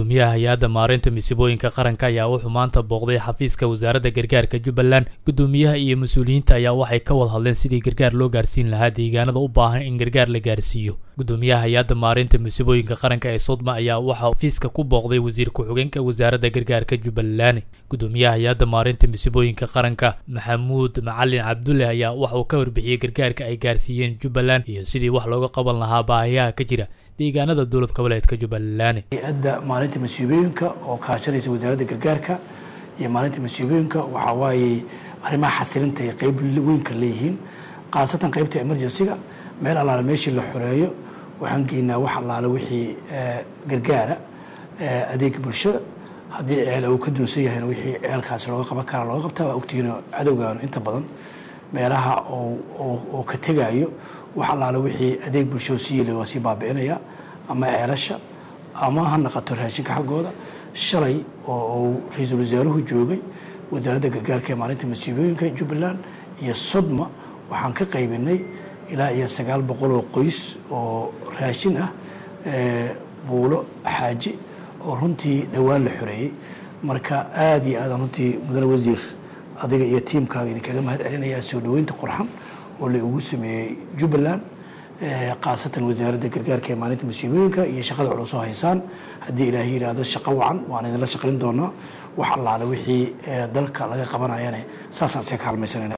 gudoomiyaha hay-adda maareynta masiibooyinka qaranka ayaa wuxuu maanta booqday xafiiska wasaaradda gargaarka jubbaland gudoomiyaha iyo mas-uuliyiinta ayaa waxay ka wada hadleen sidii gargaar loo gaarsiin lahaa deegaanada u baahan in gargaar la gaarsiiyo gudoomiyaha hay-adda maareynta masiibooyinka qaranka ee sodma ayaa waxaa xafiiska ku booqday wasiir ku-xigeenka wasaaradda gargaarka jubbaland gudoomiyaha hay-adda maareynta masiibooyinka qaranka maxamuud macalin cabdulle ayaa waxa uu ka warbixiyey gargaarka ay gaarsiiyeen jubbaland iyo sidii wax looga qaban lahaa baahiyaha ka jira deegaanada dowlad goboleedka jubbaland hay-adda maalinta masiibooyinka oo kaashanaysa wasaaradda gargaarka iyo maalinta masiibooyinka waxaa waaye arrimaha xasilinta ay qeyb weynka leeyihiin khaasatan qeybta emergencyga meel allaale meeshii la xoreeyo waxaan geynaa wax allaale wixii gargaara adeega bulshada haddii ceel uu ka duunsan yahayna wixii ceelkaasi looga qaban kara looga qabtaa waa ogtihiino cadowgaanu inta badan meelaha oo ka tegaayo wax allaale wixii adeeg bulshada sii yeli waa sii baabi'inaya ama ceelasha ama ha naqato raashinka xaggooda shalay oo uu ra-iisul wasaaruhu joogay wasaaradda gargaarka ee maalinta masiibooyinka jubbaland iyo sodma waxaan ka qaybinay ilaa iyo sagaal boqol oo qoys oo raashin ah buulo xaaji oo runtii dhowaan la xoreeyey marka aada iyo aadaan runtii mudane wasiir adiga iyo tiimkaaga idinkaga mahad celinayaa soo dhoweynta qurxan oo la ugu sameeyey jubbaland khaasatan wasaaradda gargaarka ee maalinta masiibooyinka iyo shaqada culus oo haysaan haddii ilaahay yidhaahdo shaqo wacan waan idinla shaqayn doonaa wax allaale wixii dalka laga qabanayane saasaan iska kaalmaysanayna